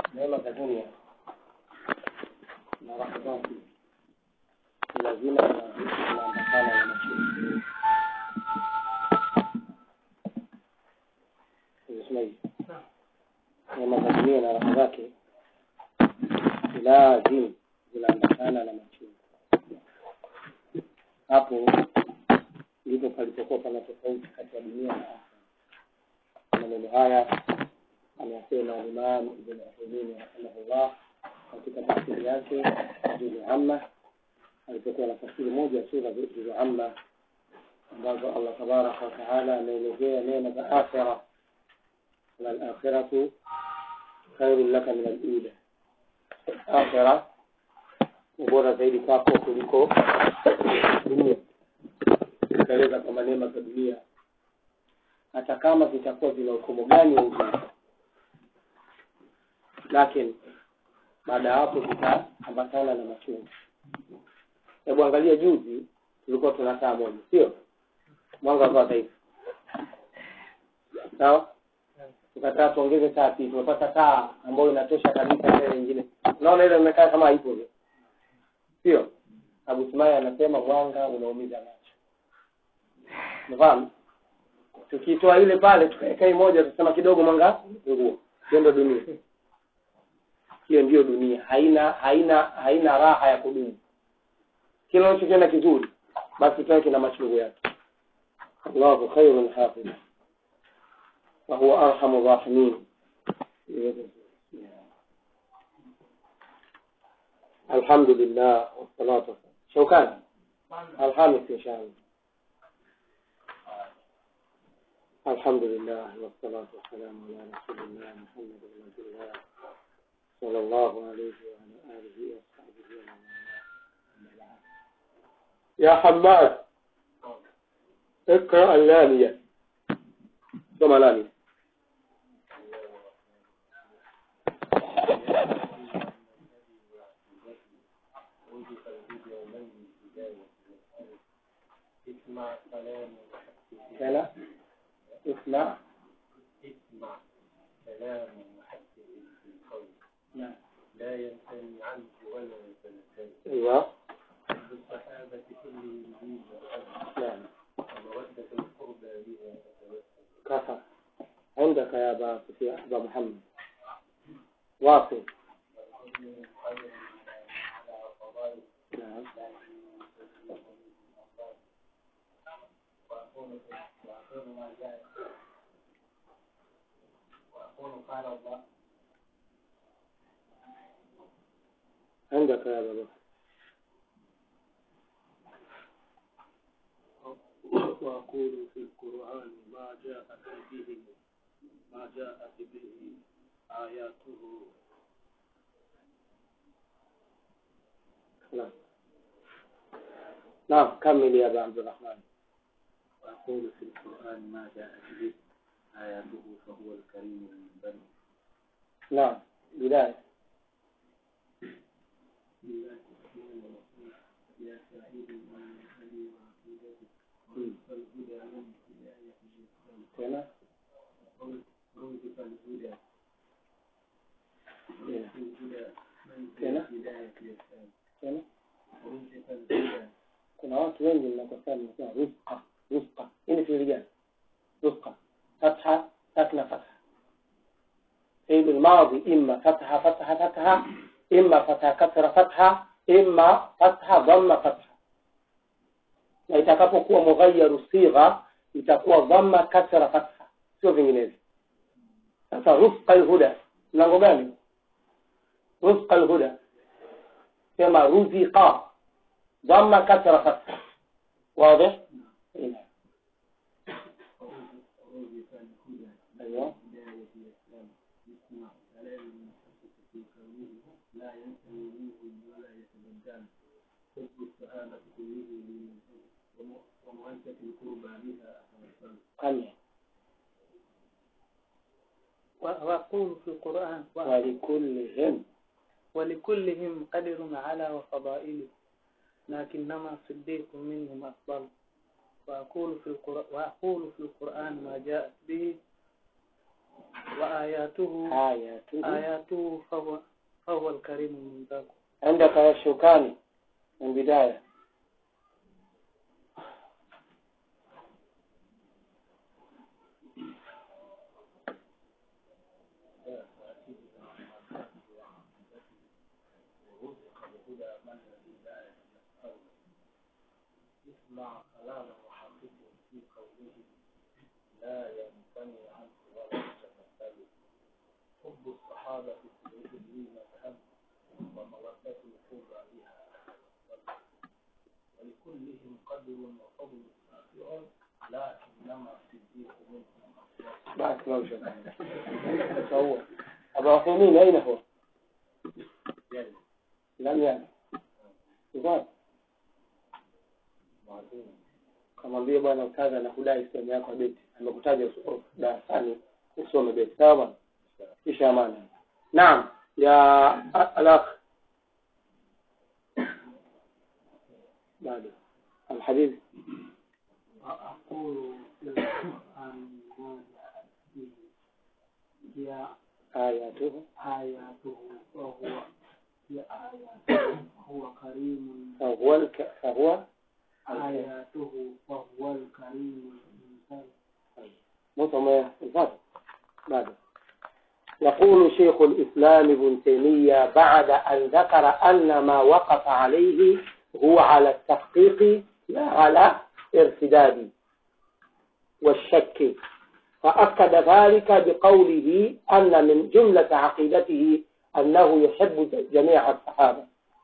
neema za dunia na raha zake lazima na vitu vinaambatana na machungu. Unasema hivi, neema za dunia na raha zake lazima zinaambatana na machungu. Hapo ndipo palipokuwa pana tofauti kati ya dunia na akhera. Maneno haya ameyasema Imam Ibn Uthaymeen rahimahullah katika tafsiri yake juzu amma, alipokuwa na tafsiri moja ya sura juzu amma ambazo Allah tabaraka wa taala ameelezea neema za akhira, walakhiratu khairun laka min alula, akhira ni bora zaidi kwako kuliko dunia. Ikaeleza kwamba neema za dunia hata kama zitakuwa zina ukomo gani wa uzuri, lakini baada ya hapo zitaambatana na machungu. Hebu angalia, juzi tulikuwa tuna taa moja, sio mwanga wa taifa, sawa? Tukataa tuongeze taa pili, tumepata taa ambayo inatosha kabisa ile nyingine. Unaona ile imekaa kama haipo vile, sio? Abu Sumaya anasema mwanga unaumiza macho, unafahamu? Tukitoa ile pale tukaweka hii moja, tutasema kidogo mwanga nguo. Hiyo ndio dunia, hiyo ndiyo dunia, haina haina haina raha ya kudumu. Kila unachokiona kizuri, basi kikae kina machungu yake. Allahu khairun hafidh wa huwa arhamu rahimin. Alhamdulillah wassalatu Shaukani Alhamis inshallah. الحمد لله والصلاة والسلام على رسول الله محمد بن عبد الله صلى الله عليه وعلى آله وصحبه ومن والاه يا حماد اقرأ اللامية ثم لامية كلا اسمع اسمع كلام محدث في القول نعم لا ينثني عنه ولا يتنزل ايوه بالصحابة كلهم دين وأب نعم ومودة القربى بها أتوسل كفى عندك يا أبا سفيان أبا محمد واصل على فضائل نعم وأقول وأقول ما جاء وأقول قال الله عندك يا أبا بكر وأقول في القرآن ما جاءت به ما جاءت به آياته نعم نعم كمل يا أبا عبد الرحمن وأقول في القرآن ما جاءت به آياته فهو الكريم المنبر نعم بداية يا سعيد من أهلي وعقيدتي والهدى من هداية الإسلام تena رزق الهدى تena رزق الهدى من تena هداية الإسلام tena رزق الهدى kuna watu wengi mnakosea mnasema rizqa rizqa hii ni fiili gani rizqa fatha sakna fatha fiili الماضي إما فتحة فتحة فتحة إما فتحة كسرة فتحة إما فتحة ضمة فتحة na itakapokuwa mughayyaru sigha itakuwa dhamma kasra fatha sio vinginevyo sasa rufqa alhuda mlango gani rufqa alhuda sema ruziqa dhamma kasra fatha واضح إيه. رزق الهدى ايوه هداية الإسلام يسمع كلام المحدث في كونه لا ينتهي منه ولا يتبدل حب الصحابة كله للنبي ومؤسسة القربى بها أتوسل قمع وأقول في القرآن ولكلهم ولكلهم قدر على وفضائله لكنما صديق منهم أفضل وأقول في القرآن, وأقول في القرآن ما جاءت به وآياته ayatu آياته فهو فهو الكريم المنتقم عندك الشوكاني من بداية اسمع كلامه وحققه في قوله لا يمتنع عنه ولا يتمثل حب الصحابة في لي مذهب ومودة القربى بها أحسن ولكلهم قدر وفضل سافر لكنما الصديق منهم أفضل بارك الله فيك هو أبو عثيمين أين هو؟ يعني لم يعني Uzazi. معلوم kamwambie bwana ustadhi anakudai sehemu yako ya beti amekutaja uso- darasani usome beti sawa bwana kisha amana naam ya a- alakh bado alhabibi وأقول في القرآن ما جاءت به هي ayatuhu آياته وهو هي آياته هو كريم fahuwa alka- fahuwa آياته وهو الكريم المنزل مصمم الفضل بعد يقول شيخ الإسلام ابن تيمية بعد أن ذكر أن ما وقف عليه هو على التحقيق لا على ارتداد والشك فأكد ذلك بقوله أن من جملة عقيدته أنه يحب جميع الصحابة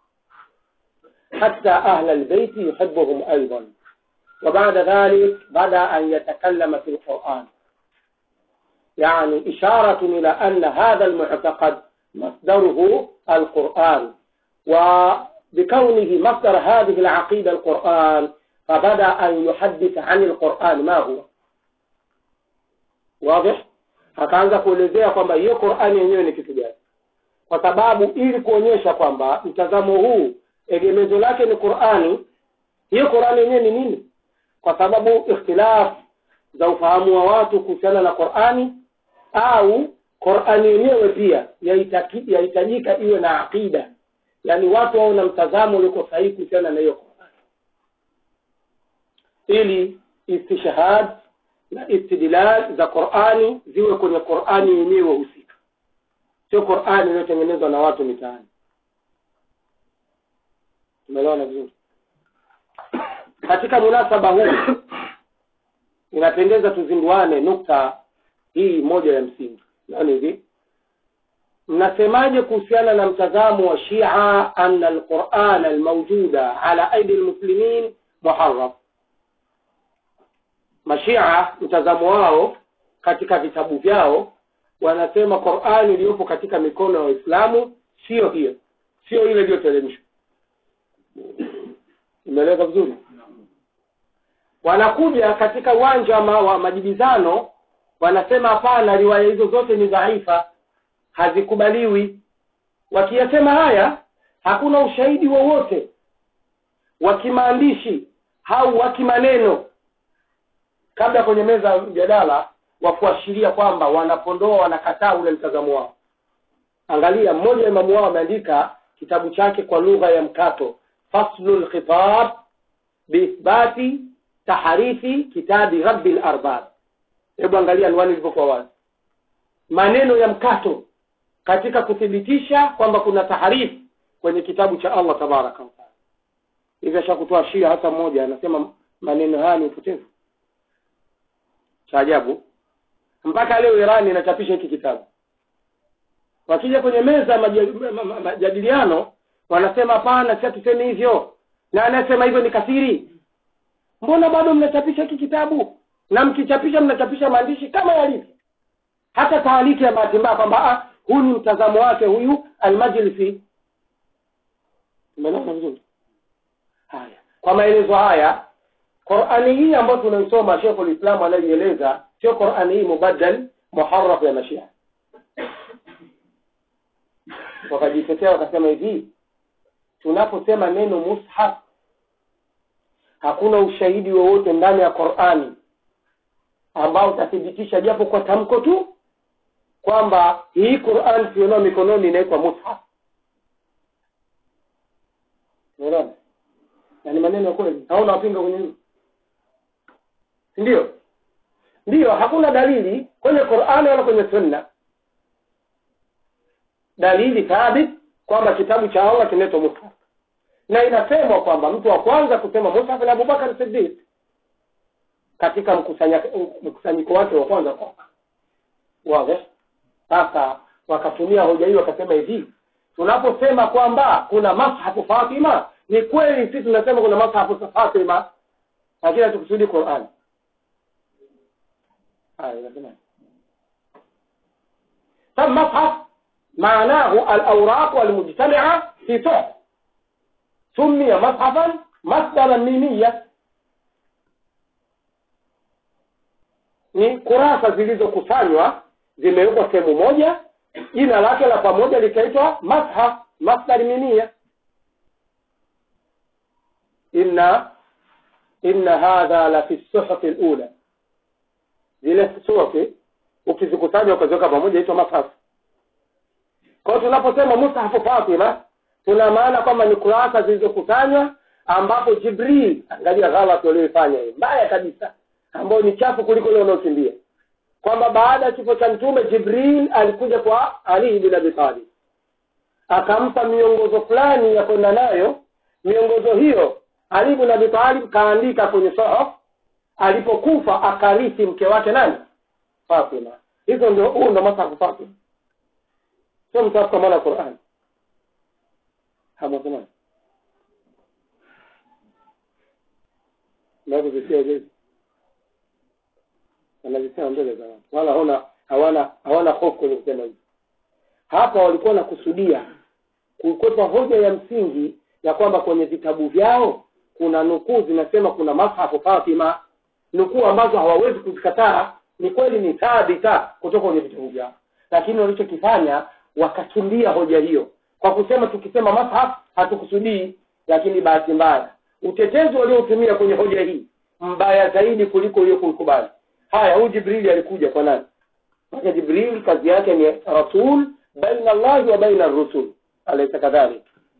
حتى أهل البيت يحبهم أيضا وبعد ذلك بدأ أن يتكلم في القرآن يعني إشارة إلى أن هذا المعتقد مصدره القرآن وبكونه مصدر هذه العقيدة القرآن فبدأ أن يحدث عن القرآن ما هو واضح akaanza kuelezea kwamba hiyo qurani yenyewe ni kitu gani kwa sababu ili kuonyesha kwamba mtazamo huu egemezo lake ni qurani hiyo qurani yenyewe ni nini kwa sababu ikhtilaf za ufahamu wa watu kuhusiana na qurani au qurani yenyewe pia yaitaki- yahitajika iwe na aqida yaani watu wawe na mtazamo uliko sahihi kuhusiana na hiyo qurani ili istishhad na istidlal za qurani ziwe kwenye qurani yenyewe husika sio qurani iliyotengenezwa na watu mitaani tumeelewana vizuri katika munasaba huu inapendeza tuzinduane nukta hii moja ya msingi nani hivi mnasemaje kuhusiana na mtazamo wa shia anna alquran almawjuda ala aidi almuslimin muharraf mashia mtazamo wao katika vitabu vyao wanasema qurani iliyopo katika mikono ya waislamu sio hiyo sio ile iliyoteremshwa imeeleza vizuri wanakuja katika uwanja ma- wa majibizano wanasema hapana riwaya hizo zote ni dhaifa hazikubaliwi wakiyasema haya hakuna ushahidi wowote wa kimaandishi au wa kimaneno kabla kwenye meza ya mjadala wa kuashiria kwamba wanapondoa wanakataa ule mtazamo wao angalia mmoja wa imamu wao ameandika kitabu chake kwa lugha ya mkato faslu lkhitab biithbati taharifi kitabi rabbi larbab hebu angalia anwani ilivyokuwa wazi maneno ya mkato katika kuthibitisha kwamba kuna taharifu kwenye kitabu cha allah tabaraka wataala hivi ashakutoa shia hata mmoja anasema maneno haya ni upotevu cha ajabu mpaka leo irani inachapisha hiki kitabu wakija kwenye meza ya maja- ma- ma- majadiliano wanasema hapana si hatusemi hivyo na anayesema hivyo ni kafiri mbona bado mnachapisha hiki kitabu na mkichapisha mnachapisha maandishi kama yalivyo hata taaliki ya bahati mbaya kwamba ah, huu ni mtazamo wake huyu almajlisi umeelewa vizuri haya kwa maelezo haya qurani hii ambayo tunaisoma shekhu lislamu anayoieleza sio qurani hii mubaddal muharraf ya mashia wakajitetea wakasema hivi tunaposema neno mushaf hakuna ushahidi wowote ndani ya qurani ambao utathibitisha japo kwa tamko tu kwamba hii quran tulionao mikononi inaitwa mushaf unaona na ni maneno ya kweli hauna wapinga kwenye hilo si ndio ndiyo hakuna dalili kwenye qurani wala kwenye sunna dalili thabit kwamba kitabu cha allah kinaitwa mushaf na inasemwa kwamba mtu wa kwanza kusema mushaf ni abubakar sidiq katika mkusanya- mkusanyiko wake wa kwanza wazi sasa wakatumia hoja hii wakasema hivi tunaposema kwamba kuna mashafu fatima ni kweli sisi tunasema kuna mashafu fatima lakini hatukusudi quran haya unasema طب مصحف معناه الأوراق المجتمعة في صحف سمي مصحفا مصدرا ميميا ni kurasa zilizokusanywa zimewekwa sehemu moja jina lake la pamoja likaitwa mashaf masdar minia inna inna hadha la fi suhufi lula zile suhufi ukizikusanya ukaziweka pamoja itwa mashaf kwa hiyo tunaposema mushafu fatima tuna maana kwamba ni kurasa zilizokusanywa ambapo jibril angalia ghalati walioifanya hii mbaya kabisa ambayo ni chafu kuliko ile unaokimbia kwamba baada ya kifo cha mtume jibril alikuja kwa ali bin abi talib akampa miongozo fulani ya kwenda nayo miongozo hiyo ali bin abi talib kaandika kwenye sohaf alipokufa akarithi mke wake nani fatima hizo ndio huu ndo masafu fatima sio msafu kwa maana quran hamwasemaji navyovisia jezi wanazisema mbele za watu wala hawana hawana hawana hofu kwenye kusema hivi hapa walikuwa wanakusudia kukwepa hoja ya msingi ya kwamba kwenye vitabu vyao kuna nukuu zinasema kuna mashafu fatima nukuu ambazo hawawezi kuzikataa ni kweli ni thabita kutoka kwenye vitabu vyao lakini walichokifanya wakakimbia hoja hiyo kwa kusema tukisema mashaf hatukusudii lakini bahati mbaya utetezi waliotumia kwenye hoja hii mbaya zaidi kuliko hiyo kuikubali haya huyu jibrili alikuja kwa nani mpaka jibril kazi yake ni rasul baina allahi wa baina rusul alaysa kadhalik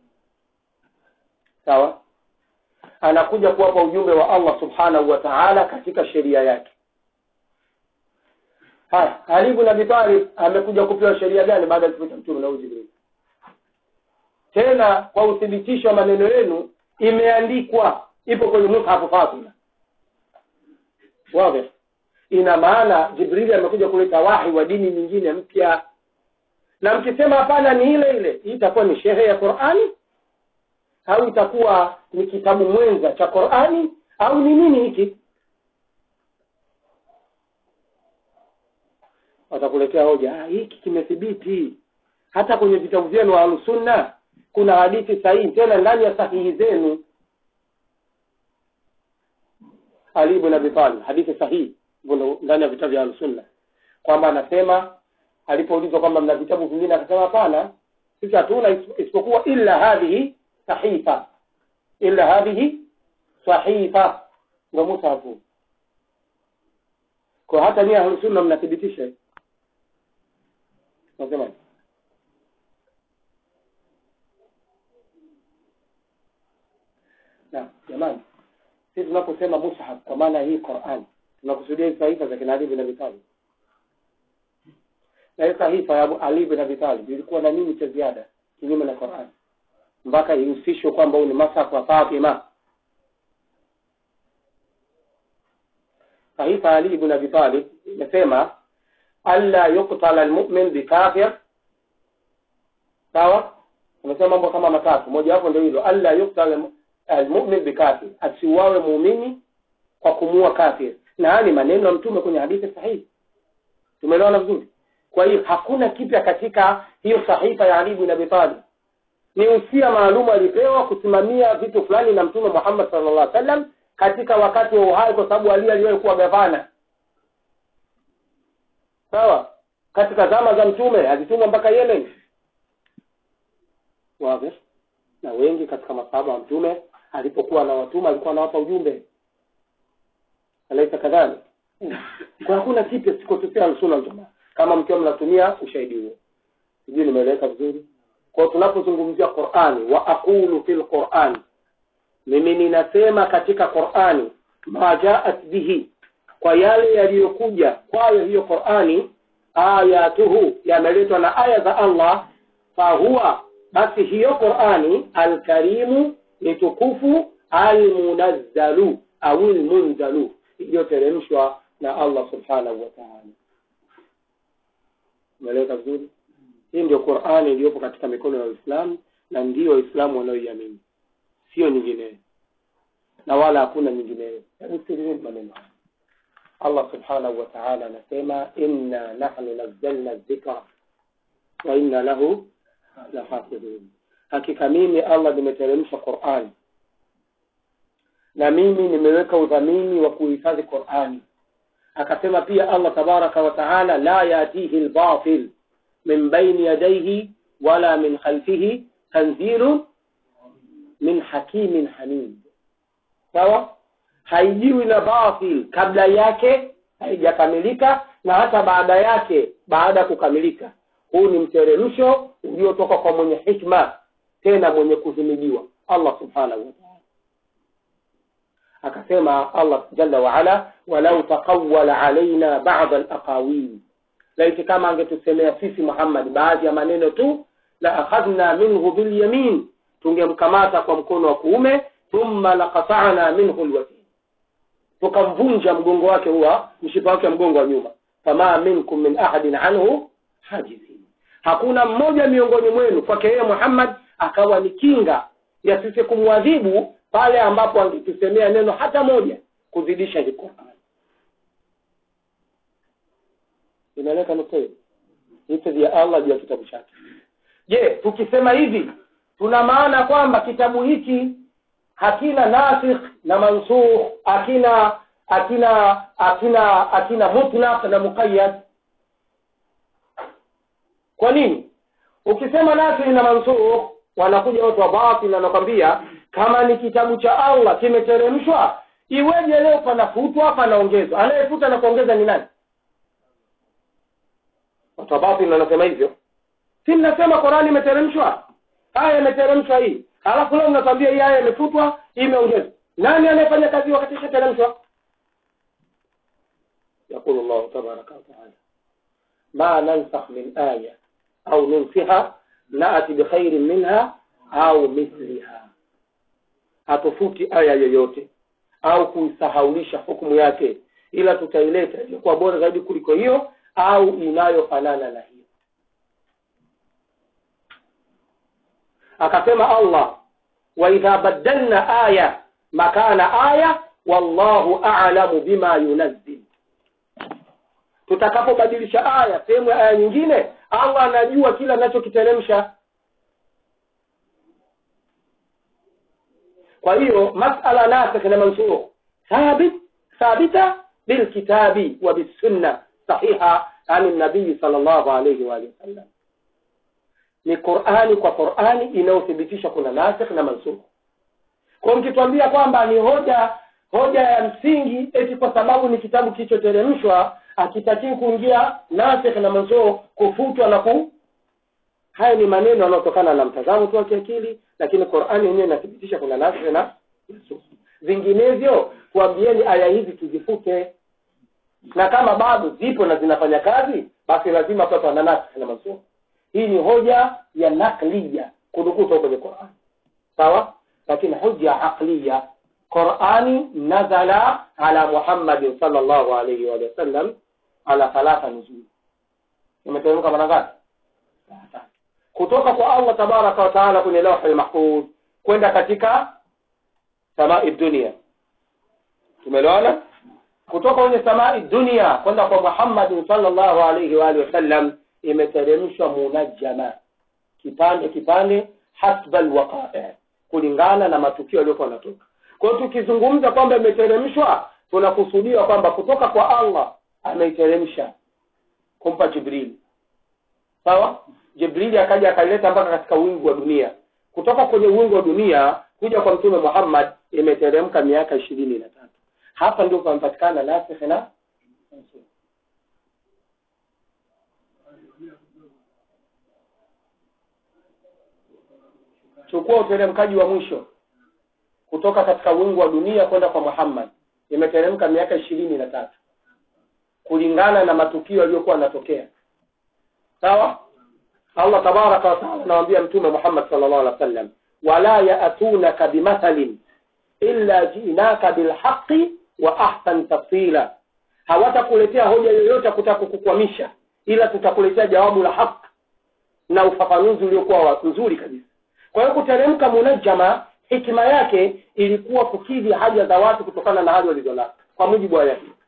sawa anakuja kuwapa ujumbe wa allah subhanahu wa taala katika sheria yake haya ali ibn abi talib amekuja kupewa sheria gani baada ya kifo cha mtume na huyu jibril tena kwa uthibitisho wa maneno yenu imeandikwa ipo kwenye mushafu fatima wazi ina maana jibrili amekuja kuleta wahi wa dini nyingine mpya na mkisema hapana ni ile ile hii itakuwa ni shehe ya qurani au itakuwa ni kitabu mwenza cha qurani au ni nini hiki watakuletea hoja ah, hiki kimethibiti hata kwenye vitabu vyenu wa ahlusunna kuna hadithi sahihi tena ndani ya sahihi zenu ali ibn abi talib hadithi sahihi Mbona ndani ya vitabu vya Al-Sunna kwamba anasema alipoulizwa kwamba mna vitabu vingine akasema hapana sisi hatuna isipokuwa illa hadhihi sahifa illa hadhihi sahifa ndio musahafu kwa hata nyie Ahlus-Sunna mnathibitisha nasema na jamani sisi tunaposema mushaf kwa maana hii Qur'an tunakusudia hizi sahifa za kina Ali bin Abi Talib na hii sahifa ya Ali bin Abi Talib ilikuwa na nini cha ziada kinyume na Qur'an mpaka ihusishwe kwamba huu ni mashafu wa Fatima sahifa ya Ali ibn Abi Talib imesema alla yuqtala almu'min bikafir sawa amesema mambo kama matatu moja wapo ndio hilo alla yuqtala almu'min bikafir asiuawe muumini kwa kumuua kafir na haya ni maneno ya mtume kwenye hadithi sahihi tumeelewana vizuri kwa hiyo hakuna kipya katika hiyo sahifa ya Ali ibn Abi Talib ni usia maalum alipewa kusimamia vitu fulani na mtume Muhammad sallallahu alaihi wasallam katika wakati wa uhai kwa sababu Ali aliwahi kuwa gavana sawa katika zama za mtume alitumwa mpaka Yemen wazi na wengi katika masahaba wa mtume alipokuwa anawatuma alikuwa anawapa ujumbe alaisa kadhalik kwa hakuna kipya sikotokea alsunna aljamaa kama mkiwa mnatumia ushahidi huo sijui nimeeleweka vizuri kwao tunapozungumzia qurani wa aqulu fi lqurani mimi ninasema katika qurani ma jaat bihi kwa yale yaliyokuja kwayo hiyo qurani ayatuhu yameletwa na aya za allah fahuwa basi hiyo qurani alkarimu ni tukufu almunazzalu au lmunzalu iliyoteremshwa na allah subhanahu wa taala umeeleweka vizuri hii ndio qurani iliyopo katika mikono ya waislamu na ndio waislamu wanaoiamini sio nyingineyo na wala hakuna nyingineyo hebu sikilizeni maneno haya allah subhanahu wa taala anasema inna nahnu nazzalna dhikra wa inna lahu lahafidhun hakika mimi allah nimeteremsha qurani na mimi nimeweka udhamini wa kuhifadhi qurani akasema pia allah tabaraka wa taala la yatihi lbatil min baini yadaihi wala min khalfihi tanzilu min hakimin hamid sawa haijiwi na batil kabla yake haijakamilika na hata baada yake baada ya kukamilika huu ni mteremsho uliotoka kwa mwenye hikma tena mwenye kuhimidiwa allah subhanahu wa taala akasema allah jalla waala walau taqawala alaina bada alaqawil laiti kama angetusemea sisi muhammad baadhi ya maneno tu la akhadhna minhu bilyamin tungemkamata kwa mkono wa kuume thumma laqatana minhu lwatin tukamvunja mgongo wake huwa mshipa wake wa mgongo wa nyuma fama minkum min ahadin anhu hajizin hakuna mmoja miongoni mwenu kwake yeye muhammad akawa ni kinga ya sisi kumwadhibu pale ambapo angetusemea neno hata moja kuzidisha hii Qur'an. Inaeleka nukta hiyo vita vya Allah juu ya kitabu chake. Je, tukisema hivi tuna maana kwamba kitabu hiki hakina nasikh na mansukh, hakina hakina hakina hakina mutlaq na muqayyad? Kwa nini? Ukisema nasikh na mansukh wanakuja watu wa batil na wanakwambia kama ni kitabu cha Allah kimeteremshwa, iweje leo panafutwa panaongezwa? Anayefuta na kuongeza ni nani? Watu wa batil wanasema hivyo. Si mnasema Qur'ani imeteremshwa, aya imeteremshwa hii, halafu leo mnatuambia hii aya imefutwa, hii imeongezwa. Nani anayefanya kazi wakati ishateremshwa? Yaqulu Allah tabaraka wa taala, ma nansakh min aya au nunsiha naati bikhairin minha au mithliha hatufuti aya yoyote au kuisahaulisha hukumu yake ila tutaileta iliyokuwa bora zaidi kuliko hiyo au inayofanana na hiyo akasema allah waidha badalna aya makana aya wallahu a'lamu bima yunazzil tutakapobadilisha aya sehemu ya aya nyingine allah anajua kila anachokiteremsha kwa hiyo masala nasikh na mansukh thabit thabita bilkitabi wa bisunna sahiha an nabii sallallahu alayhi wa alihi wasallam ni qurani kwa qurani inayothibitisha kuna nasikh na mansukh kwa mkituambia kwamba ni hoja hoja ya msingi eti kwa sababu ni kitabu kilichoteremshwa akitakii kuingia nasikh na mansukh kufutwa na ku haya ni maneno yanayotokana na mtazamo tu wa kiakili lakini qurani yenyewe inathibitisha kuna nasikh na mansukh vinginevyo tuambieni aya hizi tuzifute na kama bado zipo na zinafanya kazi basi lazima papa na nasikh na mansukh hii ni hoja ya nakliya kudukuta kwenye qurani sawa lakini hoja aqliya qurani nazala ala muhammadin sallallahu alayhi wa sallam ala thalatha nuzul imeteremka mara ngapi kutoka kwa allah tabaraka wa taala kwenye lawhi lmahfudh kwenda katika samai dunia tumeelewana kutoka kwenye samai dunia kwenda kwa muhammadin sallallahu alayhi wa alihi wasallam imeteremshwa munajjama kipande kipande hasba alwaqa'i kulingana na matukio yaliyokuwa yanatoka kwa hiyo tukizungumza kwamba imeteremshwa tunakusudia kwamba kutoka kwa allah ameiteremsha kumpa jibril sawa jibrili akaja akaileta mpaka katika wingu wa dunia kutoka kwenye wingu wa dunia kuja kwa mtume muhammad imeteremka miaka ishirini na tatu hapa ndio pamepatikana nasikh na chukua uteremkaji wa mwisho kutoka katika wingu wa dunia kwenda kwa muhammad imeteremka miaka ishirini na tatu kulingana na matukio yaliyokuwa yanatokea sawa allah tabaraka wataala anawambia mtume muhammad salllah alih wa sallam wala yaatunaka bimathalin illa jinaka bilhaqi wa ahsan tafsila hawatakuletea hoja yoyote ya kutaka kukukwamisha ila tutakuletea jawabu la haq na ufafanuzi uliokuwa mzuri kabisa kwa hiyo kuteremka munajama hikima yake ilikuwa kukidhi haja za watu kutokana na hali walizonazo kwa mujibu wa aya hii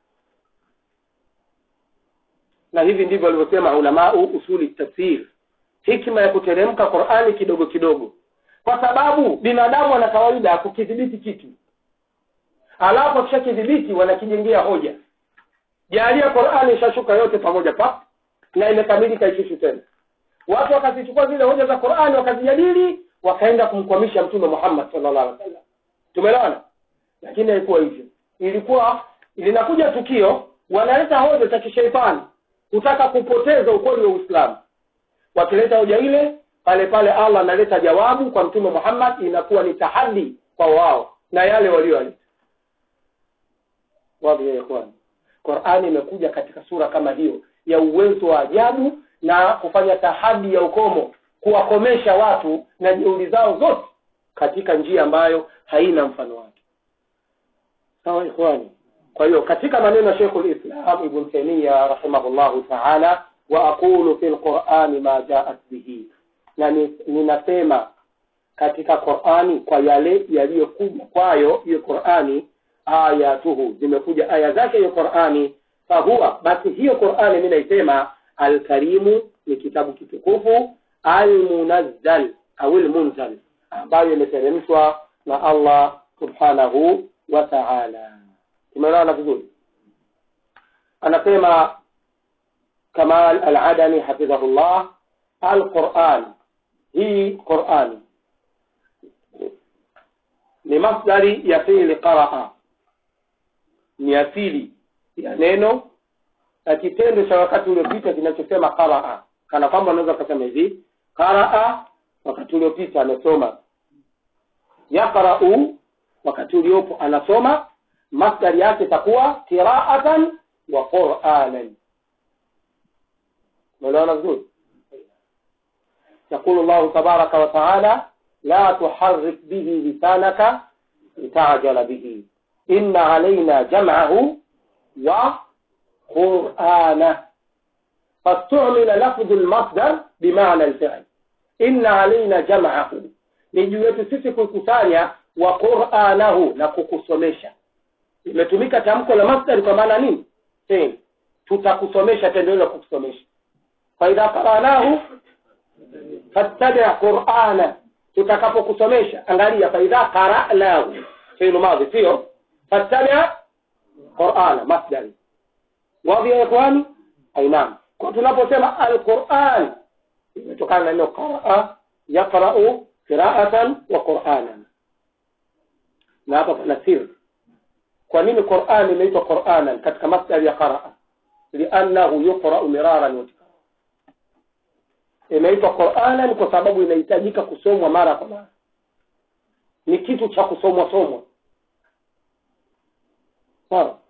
na hivi ndivyo walivyosema ulamau usuli tafsir hikima ya kuteremka qurani kidogo kidogo kwa sababu binadamu ana kawaida ya kukidhibiti kitu alafu akishakidhibiti wanakijengea hoja jalia qurani ishashuka yote pamoja pa na imekamilika ishishu tena watu wakazichukua zile hoja za qurani wakazijadili wakaenda kumkwamisha mtume muhammad sallallahu alaihi wasallam tumeelewana lakini haikuwa hivyo ilikuwa linakuja tukio wanaleta hoja za kisheitani kutaka kupoteza ukweli wa uislamu wakileta hoja ile pale pale allah analeta jawabu kwa mtume muhammad inakuwa ni tahadi kwa wao na yale walioaleta wadhi ya ikhwani qurani imekuja katika sura kama hiyo ya uwezo wa ajabu na kufanya tahadi ya ukomo kuwakomesha watu na juhudi zao zote katika njia ambayo haina mfano wake sawa ikhwani kwa hiyo katika maneno ya shekhu lislam ibn taimia rahimahullahu taala wa aqulu fi lqurani ma jaat bihi na ninasema katika qurani kwa yale yaliyokuja kwayo hiyo qurani ayatuhu zimekuja aya zake hiyo qurani fahuwa basi hiyo qurani mi naisema alkarimu ni kitabu kitukufu almunazzal au lmunzal ambayo imeteremshwa na allah subhanahu wa taala tumeelewana vizuri anasema kamal aladani hafidhahullah alquran hii qurani ni masdari ya fiili qaraa ni asili ya neno na kitendo cha wakati uliopita kinachosema qaraa kana kwamba unaweza ukasema hivi qaraa wakati uliopita amesoma yaqrau wakati uliopo anasoma masdari yake itakuwa qiraatan wa quranan umeelewana vizuri يقول الله تبارك وتعالى لا تحرك به لسانك لتعجل به إن علينا جمعه وقرآنه فاستعمل لفظ المصدر بمعنى الفعل إن علينا جمعه نجو yetu kukusanya wa qur'anahu na kukusomesha imetumika tamko la masdari kwa maana nini tena tutakusomesha tendo hilo kukusomesha fa idha qara'nahu fattabi' qur'ana tutakapokusomesha angalia fa idha qara'nahu fi'l madhi sio fattabi' qur'ana masdari wazi ya ikhwani ainam kwa tunaposema alquran imetokana na neno qaraa yaqra'u qira'atan wa qur'anan na hapa pana siri kwa nini Qur'an imeitwa Qur'anan katika masdari ya qaraa liannahu yuqra'u miraran wa tikrara imeitwa Qur'anan kwa sababu inahitajika kusomwa mara kwa mara ni kitu cha kusomwa somwa sawa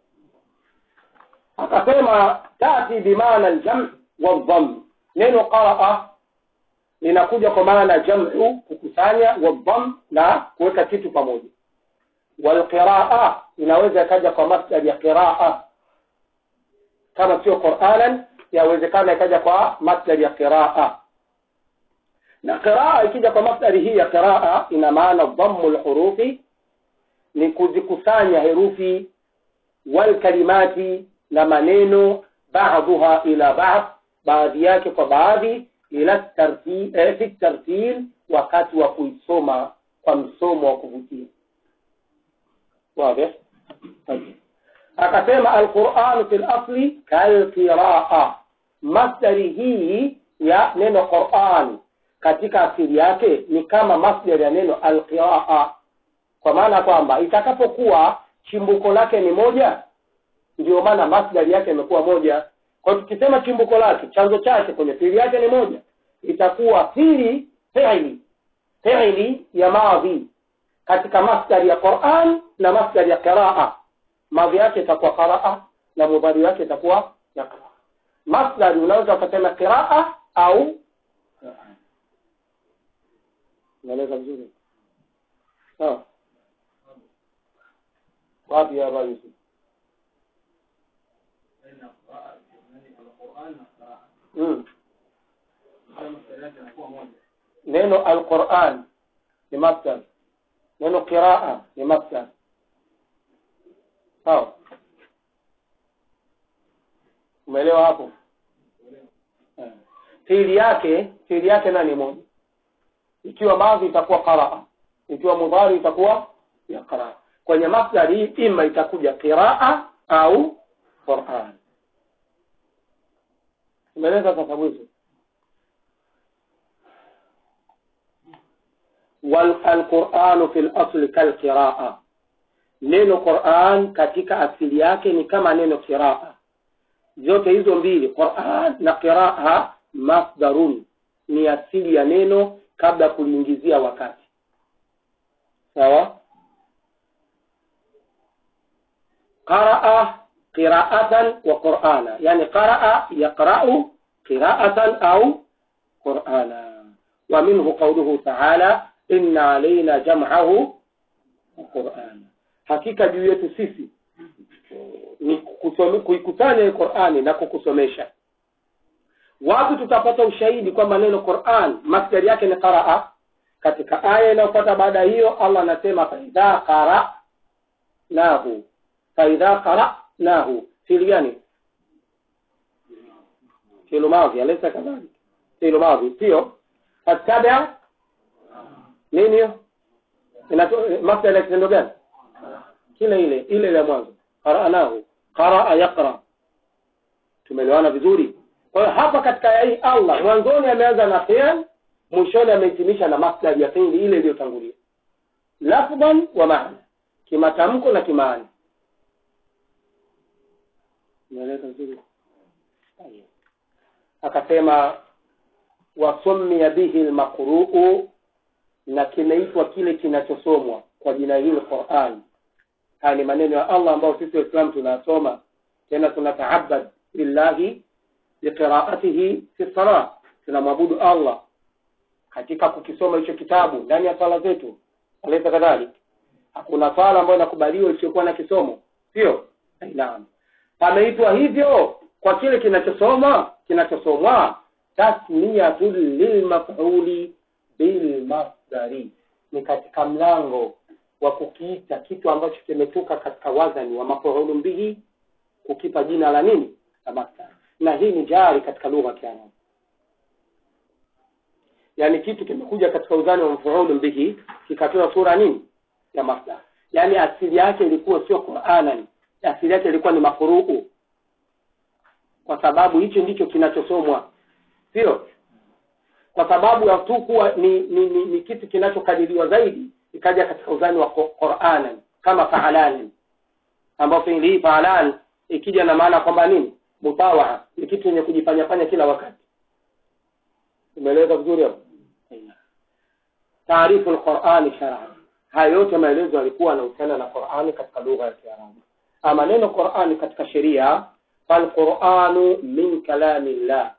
akasema tati bimaana aljam wadhamm neno qaraa linakuja kwa maana jam'u kukusanya wadhamm na kuweka kitu pamoja walqiraa inaweza ikaja kwa masdari ya qiraa kama sio quranan yawezekana ikaja kwa masdari ya qiraa na qiraa ikija kwa masdari hii ya qiraa ina maana dhammu lhurufi ni kuzikusanya herufi walkalimati na maneno baadhuha ila baadh baadhi yake kwa baadhi ila tartil, eh, fi tartil wakati wa kuisoma kwa msomo wa kuvutia واضح طيب akasema alquran fi lasli kalqiraa masdari hii ya neno quran katika asili yake ni kama masdari ya neno alqiraa kwa maana kwamba itakapokuwa chimbuko lake ni moja ndio maana masdari yake imekuwa moja kwa hiyo tukisema chimbuko lake chanzo chake kwenye fili yake ni moja itakuwa fili fiili fiili ya madhi katika masdari ya quran na masdari ya qiraa madhi yake itakuwa qaraa na mudhari wake itakuwa yaqra masdari unaweza ukasema qiraa au unaeleza vizuri sawa wapi hapa yusuf baina ya qira'a yani al-Qur'an na qira'a mm. kama mstari yake inakuwa moja neno alquran ni masdar neno qiraa ni masdar sawa umeelewa hapo Eh. fiili yake fiili yake nani moja ikiwa madhi itakuwa qaraa ikiwa mudhari itakuwa yaqra kwenye masdari hii ima itakuja qiraa au quran umeeleza sasa mwisho والقرآن في الأصل كالقراءة neno Qur'an katika asili yake ni kama neno qiraa zote hizo mbili Qur'an na qiraa masdarun ni asili ya neno kabla ya kuliingizia wakati sawa qaraa qiraatan wa qur'ana yani qaraa yaqra'u qiraatan au qur'ana wa minhu qawluhu ta'ala inna alaina jam'ahu wa qur'ana hakika juu yetu sisi ni kusome- kuikusanya hii Qur'ani na kukusomesha wapi tutapata ushahidi kwamba neno Qur'an masdari yake ni qaraa katika aya inayofuata baada ya hiyo Allah anasema faidha qara'nahu faidha qara'nahu fi'li gani fi'lu madhi alaysa kadhalik fi'lu madhi sio fattabi' nini hiyo Inato- masdari ya kitendo gani kile ile ile ile ya mwanzo qara'nahu qaraa yaqra tumeelewana vizuri kwa hiyo hapa katika aya hii Allah mwanzoni ameanza na fi'l mwishoni amehitimisha na masdar ya fi'li ile iliyotangulia lafdhan wa maana kimatamko na kimaana umeeleza vizuri Tayeb. akasema wasummiya bihi almaqru'u na kimeitwa kile kinachosomwa kwa jina hili Qur'an haya ni maneno ya Allah ambayo sisi waislamu tunasoma tena tunataabad billahi biqiraatihi fi salah tunamwabudu Allah katika kukisoma hicho kitabu ndani ya sala zetu alaysa kadhalik hakuna sala ambayo inakubaliwa isiyokuwa na kisomo sio naam pameitwa hivyo kwa kile kinachosoma kinachosomwa tasmiyatul lilmaf'uli bilmasdari ni katika mlango wa kukiita kitu ambacho kimetoka katika wazani wa mafuulu bihi kukipa jina la nini la masdar na hii ni jari katika lugha ya Kiarabu yani kitu kimekuja katika uzani wa mafuulu bihi kikatoa sura nini ya masdar yani asili yake ilikuwa sio Qur'anan asili yake ilikuwa ni mafuruu kwa sababu hicho ndicho kinachosomwa sio kwa sababu ya tu kuwa ni, ni, ni, ni kitu kinachokadiriwa zaidi ikaja katika uzani wa Qur'anan kama fa'alan ambao fiili hii fa'alan ikija na maana kwamba nini mutawaa ni kitu chenye kujifanya fanya kila wakati umeeleweka vizuri hapo taarifu al-Qur'an shar'an haya yote maelezo yalikuwa yanahusiana na Qur'ani katika lugha ya Kiarabu ama neno Qur'ani katika sheria fal-Qur'anu min kalamillah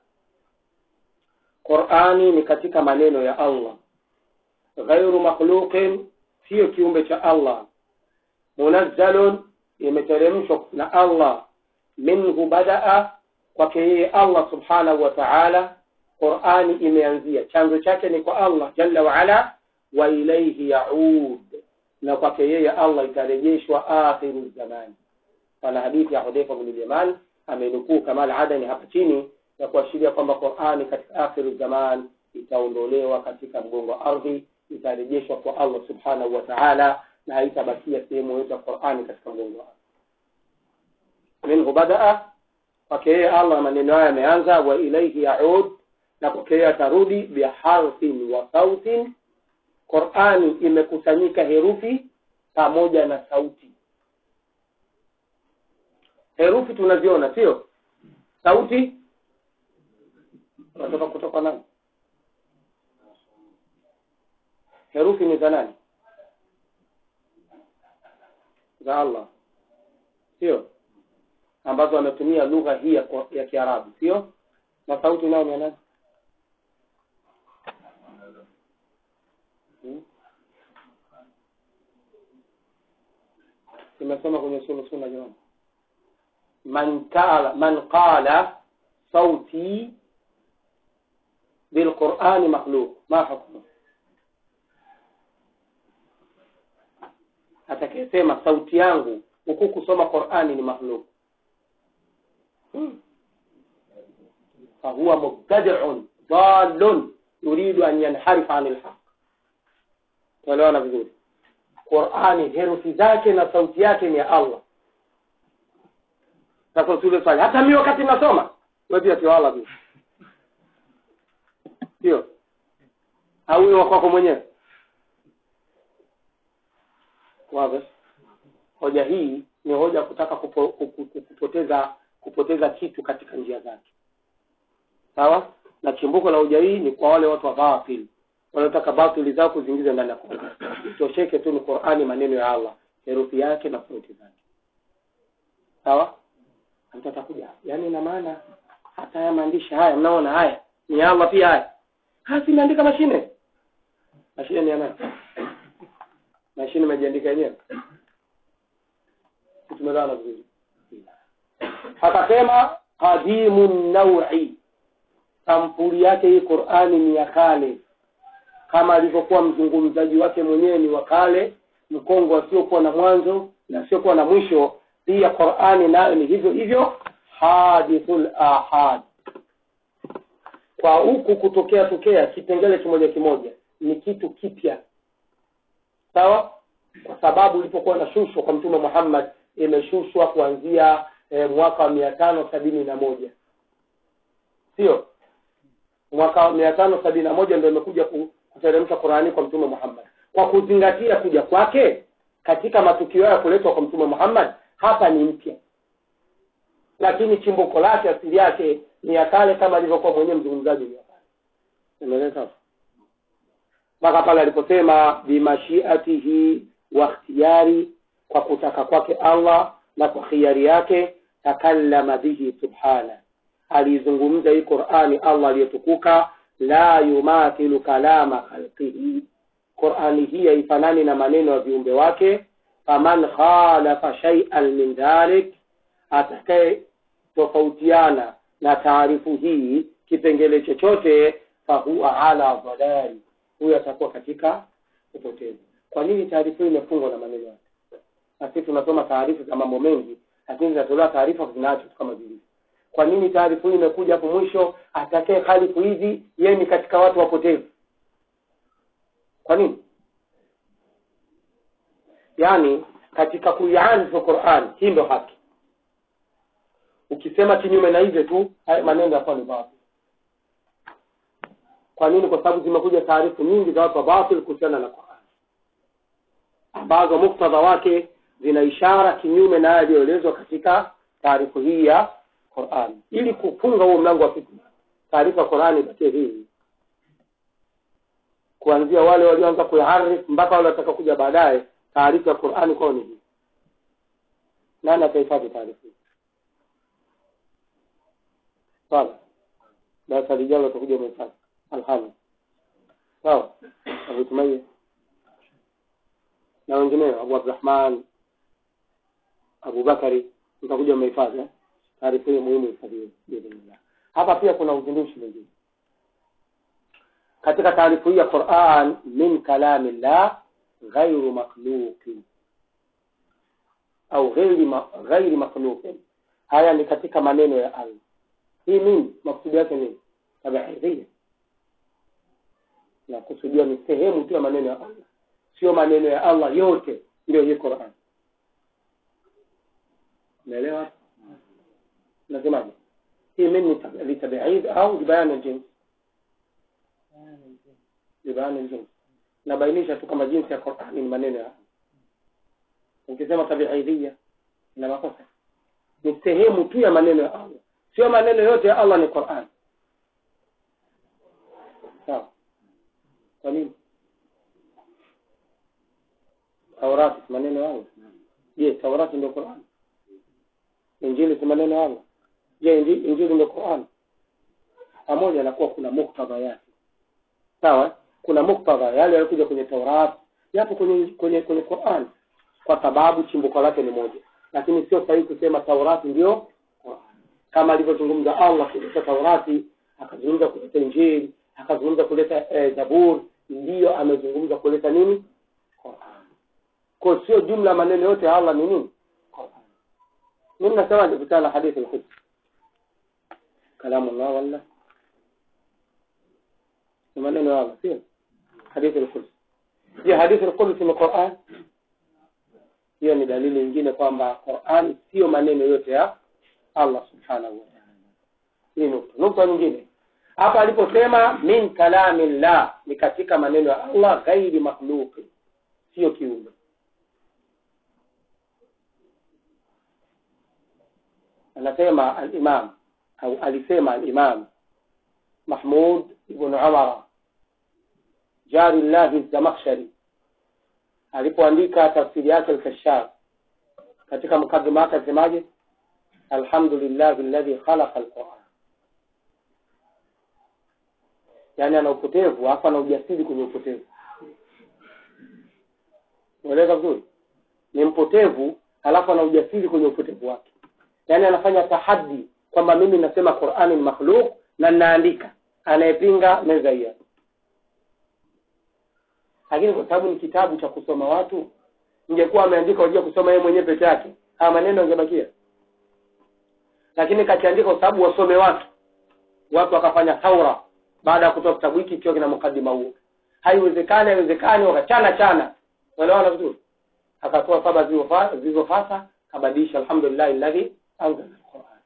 Qur'ani ni katika maneno ya Allah ghairu makhluqin sio kiumbe cha Allah munazzalun imeteremshwa na Allah minhu badaa kwake yeye Allah subhanahu wa ta'ala Qur'ani imeanzia chanzo chake ni kwa Allah jalla wa ala wa ilayhi yaud na kwake yeye Allah itarejeshwa akhiru zamani pana hadithi ya Hudhaifa bin Yaman amenukuu Kamal Adani hapa chini na kuashiria kwamba Qur'ani katika akhiru zaman itaondolewa katika mgongo wa ardhi itarejeshwa kwa Allah subhanahu wa ta'ala na haitabakia sehemu yoyote ya Qur'ani katika mgongo wa ardhi minhu badaa kwake yeye Allah maneno haya yameanza wa ilayhi yaud na kwake yeye atarudi biharfin wa sautin Qur'ani imekusanyika herufi pamoja na sauti herufi tunaziona sio sauti unatoka kutoka nani herufi ni za nani za allah sio ambazo ametumia lugha hii ya, ya kiarabu sio na sauti nayo ni ya nani hmm? imesoma kwenye sura suna jamani man qala man qala sauti bilqurani makhluq ma hukmu atakayesema sauti yangu huku kusoma qurani ni makhluq hmm. fahuwa mubtadiun dalun yuridu an yanharifa ani lhaq tuelewana vizuri qurani herufi zake na sauti yake ni ya allah sasa tule swali hata mi wakati nasoma wepia tiwala tu sio au huyo wakwako mwenyewe wazi hoja hii ni hoja kutaka kupo, kupo, kupoteza kupoteza kitu katika njia zake sawa na chimbuko la hoja hii ni kwa wale watu wa batil wanaotaka batili zao kuzingiza ndani ya Qur'an tosheke tu ni Qur'ani maneno ya Allah herufi yake na sauti zake sawa mtu atakuja yaani ina maana hata haya maandishi haya mnaona haya ni ya Allah pia haya hasi imeandika mashine mashine ni ya nani mashine imejiandika yenyewe tumeelewana vizuri akasema qadimu naui sampuli yake hii Qur'ani ni ya kale kama alivyokuwa mzungumzaji wake mwenyewe ni wa kale mkongo asiokuwa na mwanzo na asiokuwa na mwisho pia Qur'ani nayo ni hivyo hivyo hadithul ahad kwa huku kutokea tokea kipengele kimoja kimoja ni kitu kipya sawa kwa sababu ilipokuwa nashushwa kwa mtume Muhammad imeshushwa kuanzia e, mwaka wa mia tano sabini na moja sio mwaka wa mia tano sabini na moja ndio imekuja kuteremsha Qurani kwa mtume Muhammad kwa kuzingatia kuja kwake katika matukio ya kuletwa kwa mtume Muhammad hapa ni mpya lakini chimbuko lake asili yake ni ya kale kama alivyokuwa mwenyewe mzungumzaji ni ya kale umeeleza mpaka pale aliposema bimashiatihi wa ikhtiyari kwa kutaka kwake Allah na kwa khiari yake takallama bihi subhana alizungumza hii Qur'ani Allah aliyetukuka la yumathilu kalama khalqihi Qur'ani hii haifanani na maneno ya viumbe wake faman khalafa shay'an min dhalik atakaye tofautiana na taarifu hii kipengele chochote fahuwa ala dhalali huyo atakuwa katika upotevu kwa nini taarifa hii imefungwa na maneno yake na sisi tunasoma taarifa za mambo mengi lakini zinatolewa taarifa zinaacho tu kama zilivyo kwa nini taarifa hii imekuja hapo mwisho atakaye khalifu hizi yeye ni katika watu wapotevu kwa nini yaani katika kuiarifu Qur'an hii ndo haki ukisema kinyume na hivyo tu haya maneno yatakuwa ni batil kwa nini kwa sababu zimekuja taarifu nyingi za watu wa batil kuhusiana na Qur'an ambazo muktadha wake zina ishara kinyume na yaliyoelezwa katika taarifu hii ya Qur'an ili kufunga huo mlango wa fitna taarifa ya Qur'an ibakie hii kuanzia wale walioanza kuiharif mpaka wale wataka kuja baadaye taarifa ya Qur'an kwao ni hii nani atahifadhi taarifa hii sawa darasa lijalo utakuja umehifadhi alhamdu sawa Abu Tumaye na wengineo Abu Abdurrahman Abu Bakari mtakuja umehifadhi taarifa hiyo muhimu hifadhiwe biidhnillah hapa pia kuna uzindushi mwingine katika taarifa hii ya Qur'an min kalamillah ghairu makhluqin au ghairi ma, ghairi makhluqin haya ni katika maneno ya Allah hii nini maksudi yake nini tabiidhia na kusudia ni sehemu tu ya maneno ya Allah sio maneno ya Allah yote ndio hii Qur'an umeelewa nasemaje hii mimi litabiid au libayan aljins libayan aljins nabainisha tu kama jinsi ya Qur'an ni maneno ya Allah ukisema tabiidhia ina makosa ni sehemu tu ya maneno ya Allah sio maneno yote ya Allah ni Qur'an sawa kwa nini taurati si maneno ya allah je taurati ndio qurani injili si maneno ya allah je inji- injili ndio qurani pamoja na kuwa kuna muktadha yake sawa kuna muktadha yale yalikuja kwenye taurat yapo kwenye kwenye kwenye quran kwa sababu chimbuko lake ni moja lakini sio sahihi kusema taurati ndio Qur'an. kama alivyozungumza allah kuleta taurati akazungumza kuleta injili akazungumza kuleta eh, zabur ndiyo amezungumza kuleta nini Qur'an. kwa sio jumla maneno yote ya allah ni nini Qur'an. mimi nasemaje kutana na hadithi al-Quds kalamu Allah wala ni maneno ya Allah sio hadithi al-Quds je hadithi al-Quds ni Qur'an hiyo ni dalili nyingine kwamba Qur'an sio maneno yote ya Allah subhanahu wa ta'ala hii nukta nukta nyingine hapa aliposema min kalamillah ni katika maneno ya Allah ghairi makhluqi sio kiumbe anasema al-Imam au alisema al-Imam Mahmud ibn Umar jari llahi Zamakhshari alipoandika tafsiri yake al-Kashaf katika mkadima wake alisemaje alhamdulillah alladhi khalaqa al-Quran yani ana upotevu hapa ana ujasiri kwenye upotevu unaeleza vizuri ni mpotevu alafu ana ujasiri kwenye upotevu wake yaani anafanya tahadi kwamba mimi nasema qurani ni makhluk na ninaandika anayepinga meza hiyo lakini kwa sababu ni kitabu cha kusoma watu ingekuwa ameandika wajua kusoma yeye mwenyewe peke yake haya maneno yangebakia lakini kakiandika kwa sababu wasome watu watu wakafanya thaura baada ya kutoa kitabu hiki ikiwa kina mukadima huo haiwezekani haiwezekani wakachana chana unaelewana vizuri akatoa saba zilizofa- zilizofata kabadilisha alhamdulillah alladhi anzala alquran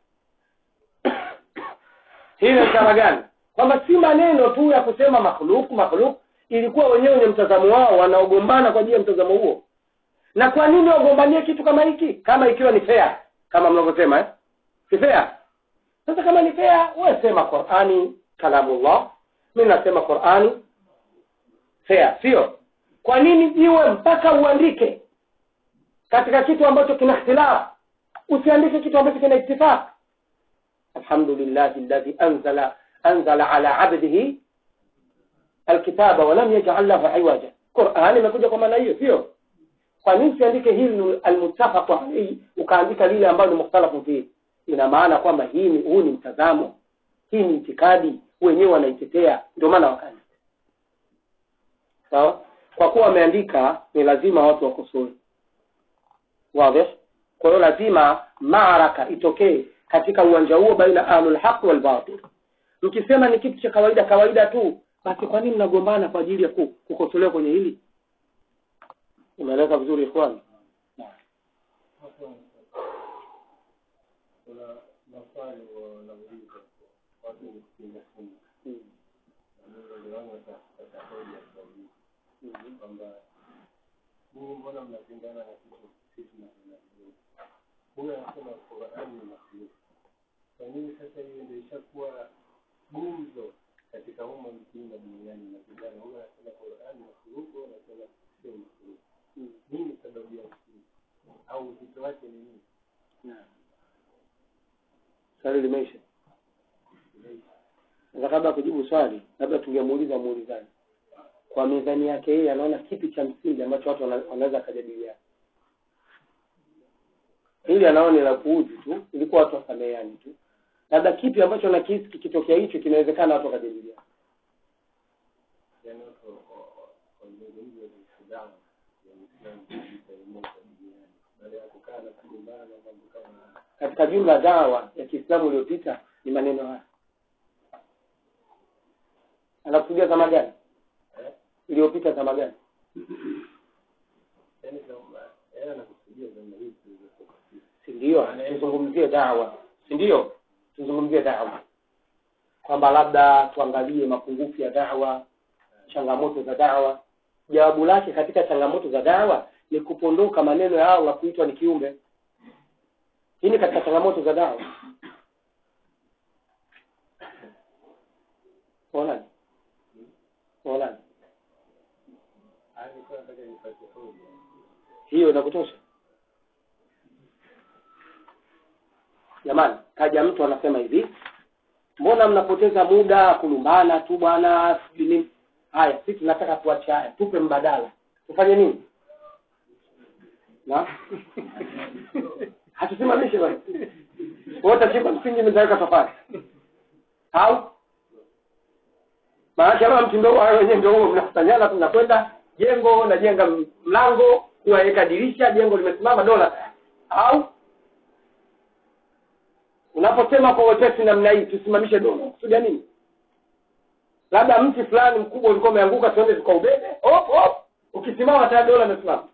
hii ni ishara gani kwamba si maneno tu ya kusema makhluk makhluk ilikuwa wenyewe wenye mtazamo wao wanaogombana kwa ajili ya mtazamo huo na kwa nini wagombanie kitu kama hiki kama ikiwa ni fair kama mnavyosema eh? si fair sasa kama ni fair wewe sema qurani kalamullah mimi nasema qurani fair sio kwa nini jiwe mpaka uandike katika kitu ambacho kina ikhtilaf usiandike kitu ambacho kina ittifaq alhamdulillah alladhi anzala anzala ala abdihi alkitaba wa lam yaj'al lahu iwaja Qur'an imekuja kwa maana hiyo sio kwa nini usiandike hili almuttafaq alayhi ukaandika lile ambalo ni mukhtalafu fihi ina maana kwamba hii ni huu ni mtazamo hii ni itikadi wenyewe wanaitetea ndio maana wakaandika sawa kwa kuwa wameandika ni lazima watu wakosoe wazi kwa hiyo lazima maaraka itokee katika uwanja huo baina ahlul haq wal batil mkisema ni kitu cha kawaida kawaida tu basi kwa nini mnagombana kwa ajili ya ku- kukosolewa kwenye hili imeeleka vizuri ikhwani kuna maswali wanauliza watu kupinga sunna na mimi ndio wangu katika hoja sahihi kwamba ninyi mbona mnapingana na kitu sisi tunapenda kidogo huyo anasema Qur'an ni makhluk kwa nini sasa hiyo ndio ishakuwa gumzo katika umma mzima duniani mnapingana huyo anasema Qur'an ni makhluk huyo anasema sio makhluk nini sababu ya msingi au uzito wake ni nini swali limeisha sasa kabla ya kujibu swali labda tungemuuliza muulizaji kwa mizani yake yeye anaona kipi cha msingi ambacho watu wana- wanaweza kujadiliana hili anaona ni la kuuzi tu ilikuwa watu wasameheani tu labda kipi ambacho nakihisi kikitokea hicho kinawezekana watu wakajadiliana yani watu wazungumze kuhusu dawa ya Uislamu kuimongoza duniani baada ya kukaa na kugombana na mambo kama haya. katika jumla dawa ya kiislamu iliyopita ni maneno haya anakusudia zama gani Eh? iliyopita zama gani yani kama yeye anakusudia zama hizi zilizotoka sisi si ndio tuzungumzie dawa si ndio tuzungumzie dawa kwamba labda tuangalie mapungufu ya dawa changamoto za dawa jawabu lake katika changamoto za dawa ni kupondoka maneno ya Allah kuitwa ni kiumbe hii ni katika changamoto za dawa unaonaje unaonaje haya nilikuwa nataka nipate hoja hiyo inakutosha jamani kaja mtu anasema hivi mbona mnapoteza muda kulumbana tu bwana sijui nini haya sisi tunataka tuache haya tupe mbadala tufanye nini na hatusimamishe bwana wote chimba msingi mtaweka tofali au maanake kama mtindo wao wenyewe ndio huo mnakusanyana tunakwenda jengo najenga mlango kuwaweka dirisha jengo limesimama dola au unaposema kwa wepesi namna hii tusimamishe dola kusudia nini labda mti fulani mkubwa ulikuwa umeanguka tuende tukaubebe hop hop ukisimama tayari dola imesimama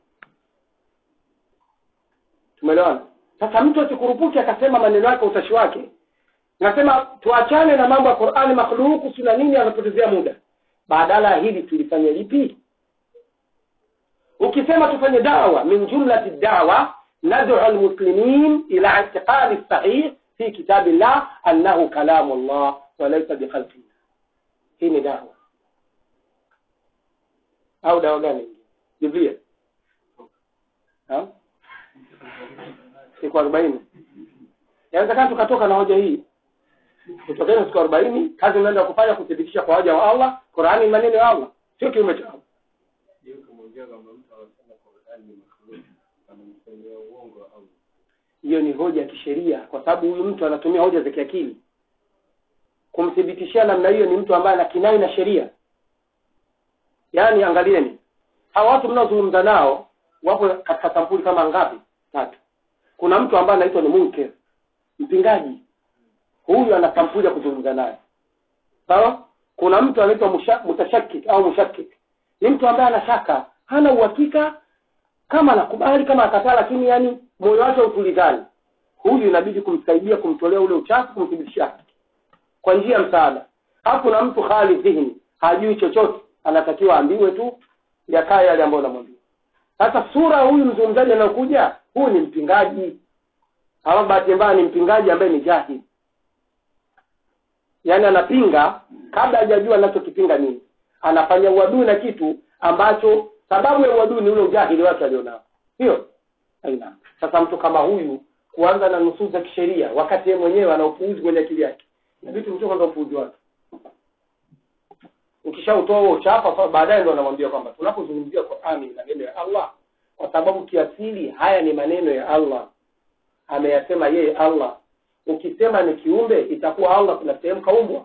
tumeelewana sasa mtu asikurupuki akasema maneno yake utashi wake nasema tuachane na mambo ya qurani makhluku sina nini anapotezea muda badala ya hili tulifanya lipi ukisema tufanye dawa min jumlati dawa nad'u almuslimin ila i'tiqadi sahih fi kitabillah annahu kalamu Allah wa laysa bikhalqi hii ni dawa au dawa gani biblia ha siku arobaini yawezekana tukatoka na hoja hii kutokana siku arobaini kazi unaenda kufanya kuthibitisha kwa waja wa Allah Qur'ani ni maneno ya Allah sio kiume cha Allah Hiyo kumwambia kwamba mtu anasema Qur'ani ni makhluk, anamsemea uongo au hiyo ni hoja ya kisheria kwa sababu huyu mtu anatumia hoja za kiakili kumthibitishia namna hiyo ni mtu ambaye ana kinai na sheria yaani angalieni hawa watu mnaozungumza nao wapo katika sampuli kama ngapi tatu kuna mtu ambaye anaitwa ni munkir mpingaji huyu ana sampuli ya kuzungumza naye sawa kuna mtu anaitwa musha- mutashakik au mushakik ni mtu ambaye ana shaka hana uhakika kama anakubali kama akataa lakini yani moyo wake utulizani huyu inabidi kumsaidia kumtolea ule uchafu kumthibitishia haki kwa njia ya msaada hapo kuna mtu khali dhihni hajui chochote anatakiwa ambiwe tu yakae yale ambayo unamwambia sasa sura ya huyu mzungumzaji anayokuja huyu ni mpingaji alafu bahati mbaya ni mpingaji ambaye ni jahili yaani anapinga kabla hajajua anachokipinga nini anafanya uadui na kitu ambacho sababu ya uadui ni ule ujahili wake alionao hiyo aina sasa mtu kama huyu kuanza na nusu za kisheria wakati yeye mwenyewe ana upuuzi kwenye akili yake inabidi tumtoe kwanza upuuzi wake ukishautoa huo uchafa sasa baadaye ndo anamwambia kwamba tunapozungumzia Qur'ani ni maneno ya Allah kwa sababu kiasili haya ni maneno ya Allah ameyasema yeye Allah ukisema ni kiumbe itakuwa Allah kuna sehemu kaumbwa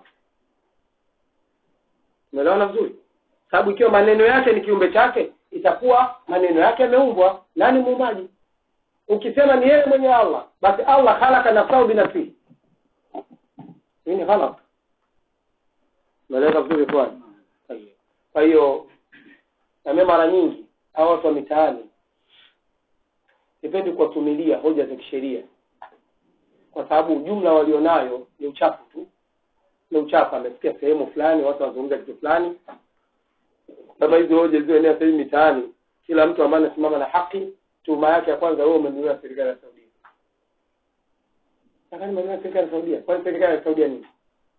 umeelewana vizuri sababu ikiwa maneno yake ni kiumbe chake itakuwa maneno yake yameumbwa nani muumbaji ukisema ni yeye mwenye Allah basi Allah khalaqa nafsahu binafsihi hii ni ghalat umeeleza vizuri kwani kwa hiyo na mimi mara nyingi hao watu wa mitaani sipendi kuwatumilia hoja za kisheria kwa sababu ujumla walionayo ni uchafu tu ni uchafu amesikia sehemu fulani watu wanazungumza kitu fulani kama hizo hoja zilizoenea sasa hivi mitaani kila mtu ambaye anasimama na haki tuhuma yake ya kwanza wewe umenunua serikali ya Saudia Nataka nimenunua serikali ya Saudia kwani serikali ya Saudia nini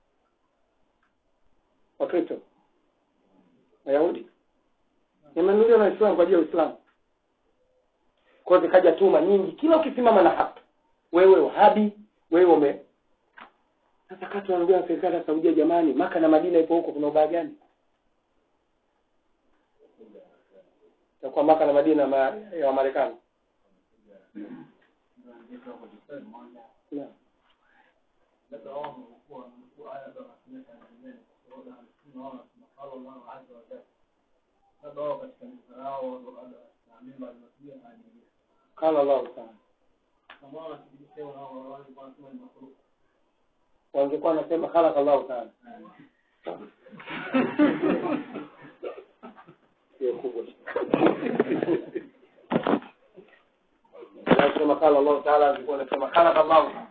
Wakristo Wayahudi nimenunuliwa na Waislamu kwa ajili ya Uislamu kwa hiyo zikaja tuma nyingi kila ukisimama na haki wewe wahabi wewe ume sasa kati wanaongea na serikali ya Saudia jamani Maka na Madina ipo huko kuna ubaya gani kwa Maka na Madina ma, ya Marekani Naam. labda wao wamekuwa wamekuwa aya za Mtume Tanzania kuona tunaona tunafalo Allah azza wa jalla labda wao katika mtandao labda na mimba zinatumia haya nyingine Qala Allah ta'ala kama wao wanathibitisha wao wao wanasema ni makruh wangekuwa wanasema khalaqa Allah ta'ala hiyo kubwa nasema qala Allah ta'ala angekuwa anasema khalaqa Allah ta'ala